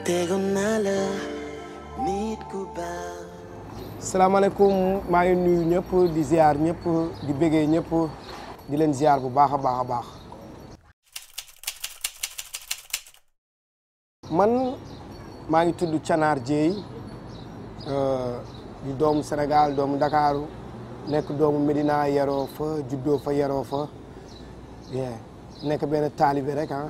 tegoon naa la nit ku baax salaamaaleykum maa ngi nuyu ñëpp di ziar ñëpp di bëggee ñëpp di leen ziar bu baax a baax a baax man maa ngi tudd Canaar Dieye di doomu Sénégal doomu Ndakaaru nekk doomu Médina yaroo fa juddoo fa yaroo fa bien nekk benn taalibe rek ah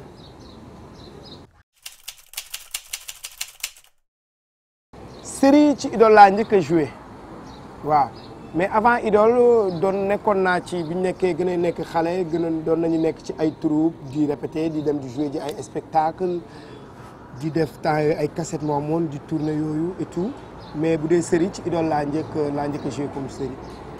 série ci Idole laa njëkk a joué waaw mais avant Idole doon nekkoon naa ci bi ñu nekkee gën a nekk xale gën a doon nañu nekk ci ay troupe di répété di dem di joué ji ay spectacle di def temps yooyu ay cassette moo amoon di tourné yooyu et tout mais bu dee série ci Idole laa njëkk laa njëkk a joué comme série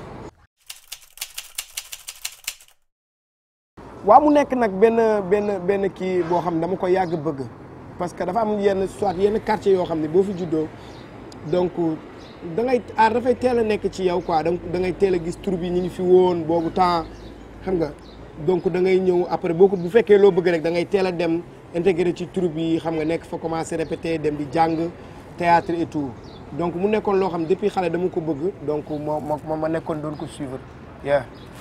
waaw mu nekk nag benn benn benn kii boo xam ne dama ko yàgg bëgg parce que dafa am yenn soit yenn quartier yoo xam ne boo fi juddoo donc da ngay aar dafay teel a nekk ci yow quoi donc da ngay teel a gis tur bi ñu ngi fi woon boobu temps xam nga donc da ngay ñëw après boo ko bu fekkee loo bëgg rek da ngay teel a dem intégré ci tur bi xam nga nekk fa commencé répéter dem di jàng théâtre et tout donc mu nekkoon loo xam depuis xale dama ko bëgg donc moo moo ma nekkoon doon ko suivre yeah.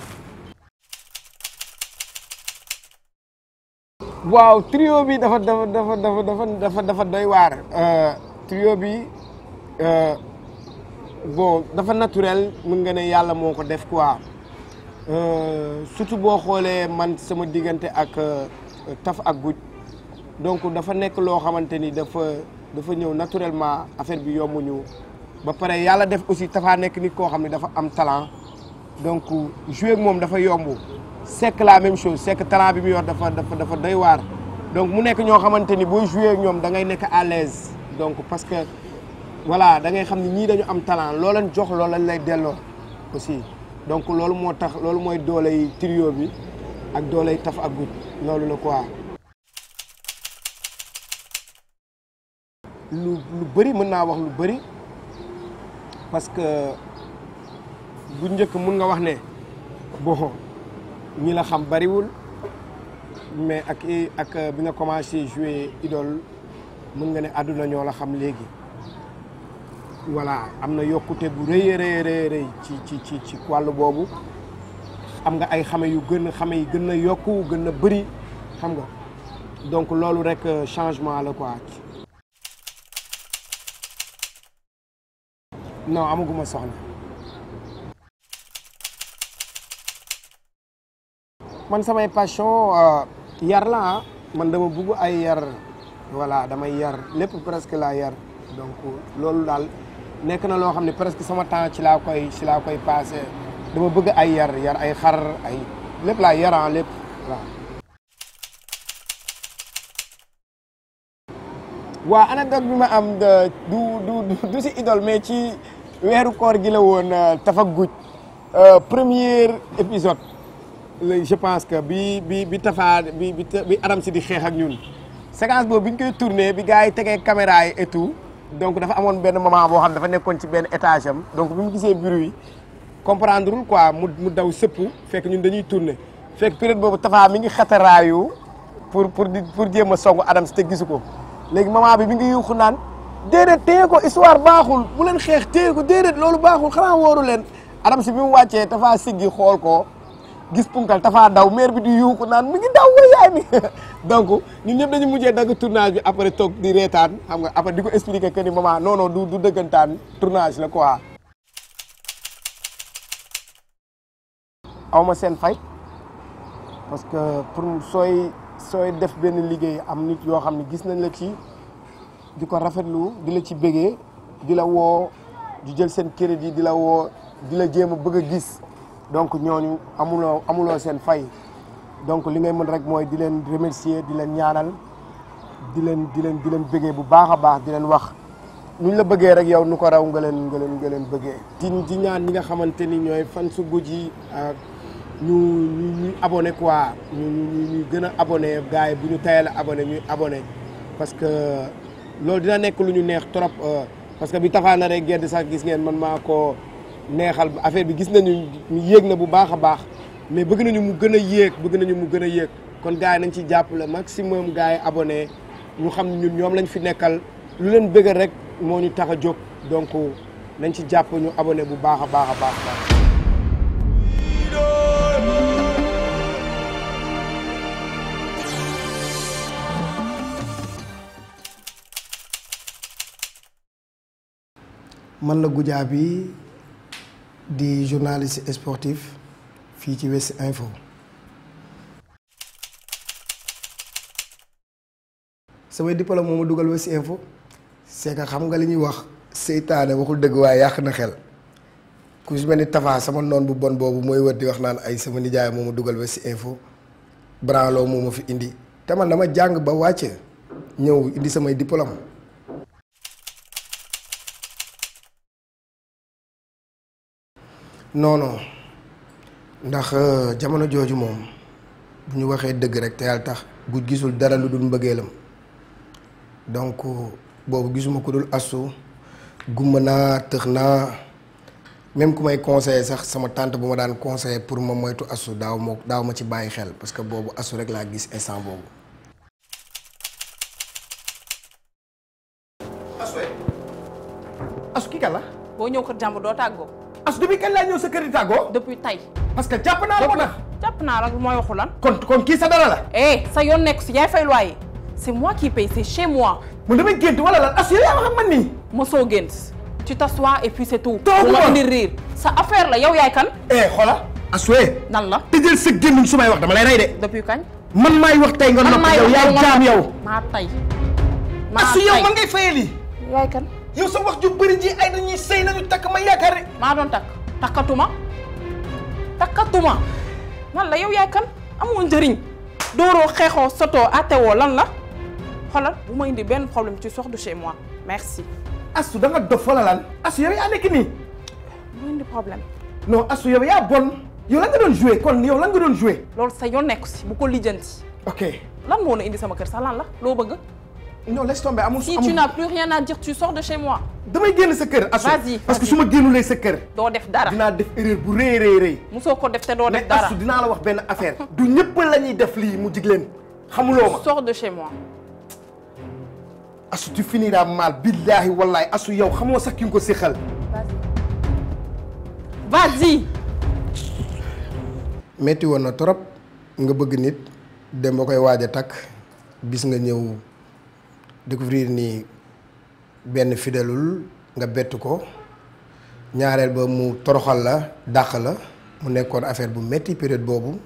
waaw trio bi dafa dafa dafa dafa dafa dafa dafa doy waar trio bi bon dafa naturel mën nga ne yàlla moo ko def quoi surtout boo xoolee man sama diggante ak taf ak guj donc dafa nekk loo xamante ni dafa dafa ñëw naturellement affaire bi yombuñu ba pare yàlla def aussi tafaa nekk nit koo xam ne dafa am talent donc jouer ak moom dafa yomb sekk la même chose sekk talent bi mu yor dafa dafa dafa doy waar donc mu nekk ñoo xamante ni booy jouer ak ñoom da ngay nekk à l'aise donc parce que voilà da ngay xam ni ñii dañu am talent loo leen jox loolu lañ lay delloo aussi donc loolu moo tax loolu mooy dooley trio bi ak dooley taf ak gut loolu la quoi. lu lu bëri mën naa wax lu bëri parce que bu njëkk mun nga wax ne bon. ñi la xam bariwul mais ak ak bi nga commencé jouer Idole mën nga ne àdduna ñoo la xam léegi voilà am na yokkute bu rëy a rëy rëy ci ci ci ci wàll boobu am nga ay xame yu gën a xame yi gën a yokku gën a bëri xam nga donc loolu rek changement la quoi. non amaguma soxna. man samay passion yar la man dama bugg ay yar voilà damay yar lépp presque laa yar donc loolu daal nekk na loo xam ne presque sama temps ci laa koy ci laa koy passé dama bëgg ay yar yar ay xar ay lépp laa yaran lépp waaw waa anecdote bi ma am du du du si Idole mais ci weeru koor gi la woon tafa guj premier épisode je pense que bi bi bi Tafa bi bi Adam si di xeex ak ñun séquence boobu bi ñu koy tourné bi gars yi tegee caméra yi et tout donc dafa amoon benn moment boo xam dafa nekkoon ci benn étage am donc bi mu gisee bruit yi comprendrewul quoi mu mu daw sëpp fekk ñun dañuy tourné fekk période boobu Tafa mi ngi xataraayu pour pour di pour jéem a songu Adam si te gisu ko léegi moment bi mi ngi yuuxu naan déedéet téye ko histoire baaxul bu leen xeex téye ko déedéet loolu baaxul xanaa wóoru leen Adam si bi mu wàccee Tafa siggi xool ko. gis punkal tafaa daw maire bi di yuuxu naan mi ngi daw wala yaay mi donc ñun ñëpp dañu mujjee dagg tournage bi après toog di reetaan xam nga après di ko expliquer que ni maman non non du du dëggantaan tournage la quoi. aw ma seen fay parce que pour sooy sooy def benn liggéey am nit yoo xam ne gis nañ la ci di ko rafetlu di la ci bégee di la woo di jël seen crédit di la woo di la jéem a bëgg a gis. donc ñooñu amuloo amuloo seen fay donc li ngay mën rek mooy di leen remercier di leen ñaanal di leen di leen di leen bëggee bu baax a baax di leen wax nu ñu la bëggee rek yow nu ko raw nga leen nga leen nga leen bëggee. di di ñaan ñi nga xamante ni ñooy fan su guj yi ñu ñu ñuy abonné quoi ñu ñu ñu gën a abonné gars yi bu ñu tayal a abonné ñuy abonné parce que loolu dina nekk lu ñu neex trop parce que bi Tapha na rek gedd sax gis ngeen man maa ko neexal affaire bi gis nañu yéeg na bu baax a baax mais bëgg nañu mu gën a yéeg bëgg nañu mu gën a yéeg kon gars yi nañ ci jàppale maximum gars yi abonné ñu xam ne ñun ñoom lañ fi nekkal lu leen bëggal rek moo ñu tax a jóg donc nañ ci jàpp ñu abonné bu baax a baax a baax a baax. man la Goudiaby di journaliste sportif fii ci West Info samay diplôme moo ma dugal West Info c'est que xam nga li ñuy wax seytaane waxul dëgg waaye yàq na xel ku si mel ni Tafa sama noon bu bon boobu mooy wër di wax naan ay sama nijaay moo ma dugal West Info branlo moo ma fi indi te man dama jàng ba wàcce ñëw indi samay diplôme non non ndax jamono jooju moom bu ñu waxee dëgg rek te yàlla tax gu gisul dara lu dul mbëggeelam donc boobu gisuma ko dul astu gumba naa tëx naa même ku may conseiller sax sama tante bu ma daan conseiller pour ma moytu astu daaw ma daaw ma ci bàyyi xel parce que boobu astu rek laa gis instant boobu. astu astu kii kan la. boo ñëw kër jàmbur doo tàggoo. astu depuis kañ laa ñëw sa kër di tàggoo. depuis tey. parce que jàpp naa la moo tax. jàpp naa la mooy waxu lan. kon kon kii sa dara la. eh sa yoon nekk si yaay fay loyer c'est moi qui paye c'est chez moi. mu damay gént wala lan astu yaa wax ak man nii. mosoo gént tu t'assois et puis c'est tout. Toogu bu ma ma. indi riir sa affaire la yow yaay kan. eh xoola. astu nan la tëjal sa gémmiñ su may wax dama lay rey de. depuis kañ. man maay wax tey nga man noppi maay yow wax yaay nga jaam noppi. yow. maa tay. maa astu yow tay man ngay fayee lii. yaay kan. yow sa wax ju bëri ji ay dañuy sëy nañu takk ma yaakaar ne. maa doon takk takkatuma takkatuma nan la yow yaay kan amoo njëriñ dooroo xeexoo sotoo atewoo lan la xoolal bu ma indi benn problème tu sors de chez moi merci astu da nga dof wala lan. astu yow yaa nekk nii. bu indi problème non astu yow yaa bon. yow lan nga doon joué kon yow lan nga doon joué. loolu sa yoon nekku si bu ko lijjanti ok lan moo na indi sama kër sax lan la loo bëgg non laisse tomber amul. si amul tu n'as plus rien à dire tu sors de chez moi damay génn sa kër. astu Vas-y, parce que vas-y. su ma génnulee sa kër. doo def dara dinaa def erreur bu rëy rëy rëy. musoo ko def te doo mais def dara astu dinaa la wax benn affaire. du ñëpp la ñuy def lii mu jig leen. xamuloo ma. sors de chez moi astu tu finiras mal billahi wallahi astu yow xamoo sax ki nga ko séqal. vas-y metti woon na trop nga bëgg nit dem ba koy waaj a takk bis nga ñëw découvrir ni benn fidelul nga bett ko ñaareel ba mu toroxal la dàq la mu nekkoon affaire bu metti période boobu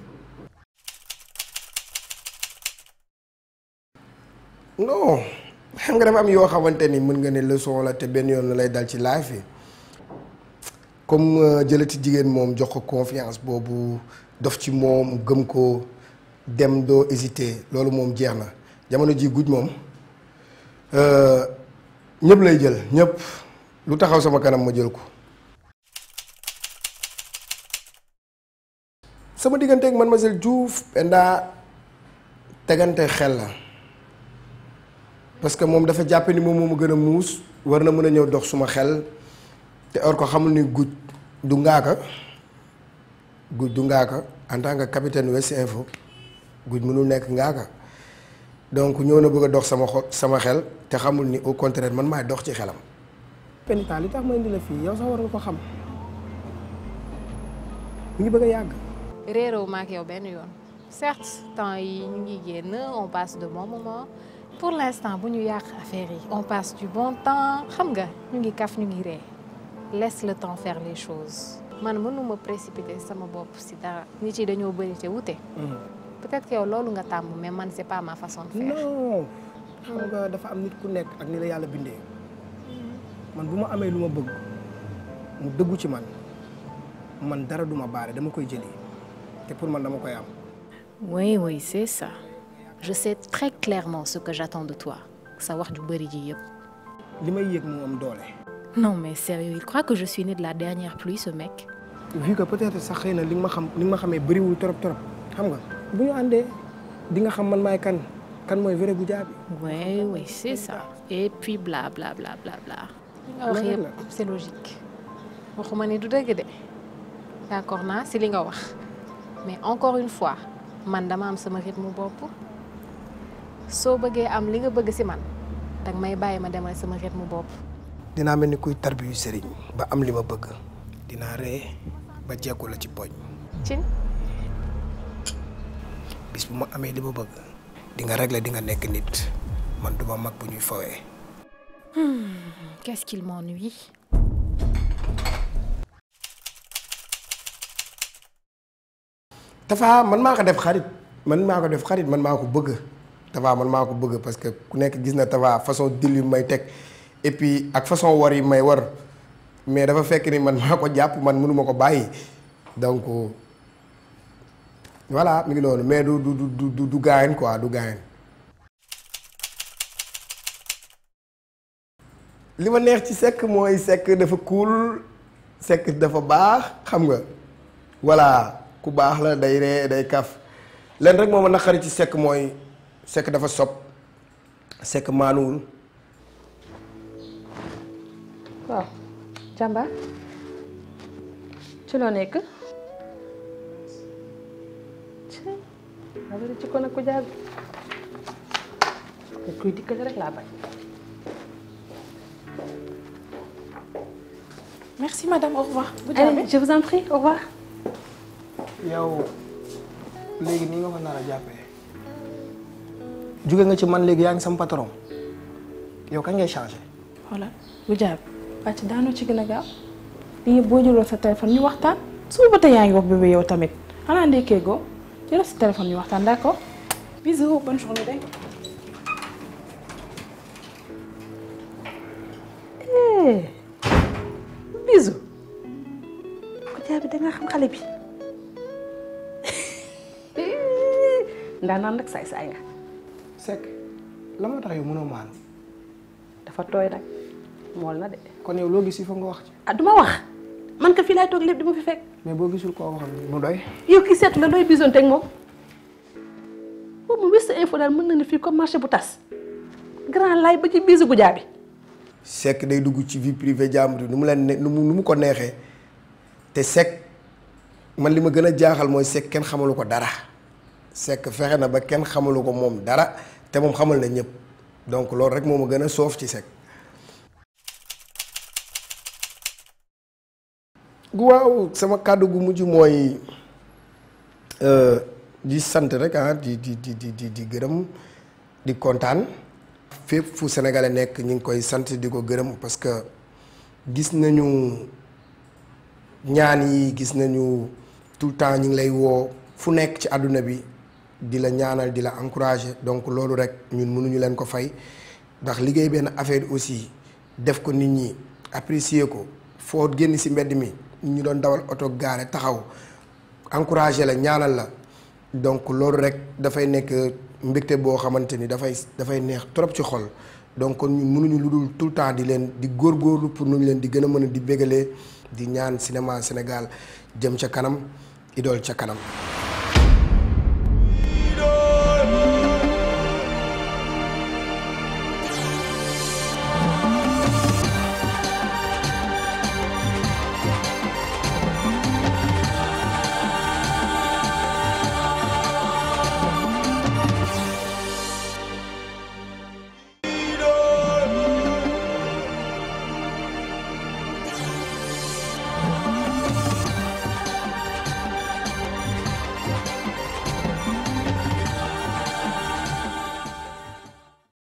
non xam nga dafa am yoo xamante ni mën nga ne leçon la te benn yoon la lay dal ci life yi comme euh, jëlati jigéen moom jox ko confiance boobu dof ci moom gëm ko dem doo hésiter loolu moom jeex na jamono ji guj moom euh, ñëpp lay jël ñëpp lu taxaw sama kanam ma jël ko. sama diggante ak mademoiselle Diouf Penda tegante xel la parce que moom dafa jàpp ni moom moo ma gën a muus war na mën a ñëw dox suma xel. te or ko xamul ni guj du ngaaka guj du ngaaka en tant que capitaine West Info guj mënul nekk ngaaka donc ñëw na bëgg a dox sama xol sama xel te xamul ni au contraire man maay dox ci xelam. Penda li tax ma indi la fii yow sax war nga ko xam mi ngi bëgg a yàgg. réeroo ma ak yow benn yoon certes temps yi ñu ngi génn on passe de bons moments pour l'instant bu ñu yàq affaire yi on passe du bon temps xam nga ñu ngi kaf ñu ngi ree laisse le temps faire les choses man mënuma précipiter sama bopp si dara nit yi dañoo bëri te wute peut-être que yow loolu nga tàmm mais man c'est pas ma façon de faire non xam nga dafa am nit ku nekk ak ni la yàlla bindee man bu ma amee lu ma bëgg mu dëggu ci man man dara duma baare dama koy jëli te pour man dama koy am. oui oui c'est ça je sais très clairement ce que j'attends de toi sa wax ju bëri ji yëpp li may yëg moo am doole. non mais sérieux il croit que je suis née de la dernière pluie ce mec vu que peut-être sax xëy na li nga ma xam li nga ma xamee bëriwul trop trop xam nga bu ñu àndee di nga xam man maay kan kan mooy vrai Goudiaby oui oui c'est ça et puis bla bla bla bla bla li nga wax Loolu yëpp la. c'est logique waxuma ni du dëgg de d'accord naa si li nga wax mais encore une fois man dama am sama rythme bopp soo bëggee am li nga bëgg si man danga may bàyyi ma demal sama rythme bopp. dinaa mel ni kuy tarbiyu sëriñ ba am li ma bëgg dinaa ree ba jekku la ci poñ cin bis bu ma amee li ma bëgg di nga régler di nga nekk nit man duma mag bu ñuy fowee qu'est-ce qu'il m'ennuie. Tafa man maa ko def xarit man maa ko def xarit man maa ko bëgg Tafa man maa ko bëgg parce que ku nekk gis na Tafa façon dil yu may teg et puis ak façon war yi may war mais dafa fekk ni man maa ko jàpp man mënuma ko bàyyi donc voilà mi ngi loolu mais du du du du du gaayen quoi du gaayen li ma neex ci Seck mooy Seck dafa cool Seck dafa baax xam nga voilà ku baax la day ree day kaf leen rek moo ma naqari ci Seck mooy Seck dafa sob Seck maanuwul waaw jàmbaar ci loo nekk ci abari ci kon ak ku jaar te kuy dikkale rek laa bañ merci madame au revoir. bu allez jaabee je vous en prie au revoir yow léegi nii nga ko nar a jàppee jóge nga ci man léegi yaa ngi sam patron yow kañ ngay changé voilà bu jaab wàcc daanoo ci gën a gaaw lii yëpp boo jëloon sa téléphone ñu waxtaan suba ba tey yaa ngi wax bébé yow tamit xanaa ndekkee goo jëlal sa téléphone ñu waxtaan d'accord bisous bonne journée dégg nga. bisou ku jaar bi da nga xam xale bi ndaa naan nag saay saay nga Seck la moo tax yow mënoo maanu dafa tooy nag mool na de kon yow loo gis il faut nga wax ci ah duma wax man ka fii laay toog lépp di ma fi fekk mais boo gisul koo waxal mu doy yow ki seetu la looy bisoon teg moom boobu mu wis sa info daal mën na ne fii comme marché bu tas grand laay ba ci bisu bu jaabi Seck day dugg ci vie privée jàmbur nu mu leen ne nu mu nu mu ko neexee te Seck man li ma gën a jaaxal mooy Seck kenn xamalu ko dara Seck fexe na ba kenn xamalu ko moom dara te moom xamal na ñëpp donc loolu rek moo ma gën a soof ci Seck. waaw sama kàddu gu mujj mooy di sant rek ah di di di di di di gërëm di kontaan. fépp fu sénégalais nekk ñu ngi koy sant di ko gërëm parce que gis nañu ñaan yi gis nañu tout le temps ñu ngi lay woo fu nekk ci àdduna bi di la ñaanal di la encourager donc loolu rek ñun mënuñu leen ko fay ndax liggéey benn affaire aussi def ko nit ñi apprécier ko foo génn ci mbedd mi ñu doon dawal oto gaare taxaw encourager la ñaanal la donc loolu rek dafay nekk mbégte boo xamante ni dafay dafay neex trop ci xol donc kon ñun mënuñu lu dul tout le temps di leen di góorgóorlu pour nu ñu leen di gën a mën a di bégalee di ñaan cinéma Sénégal jëm ca kanam idole ca kanam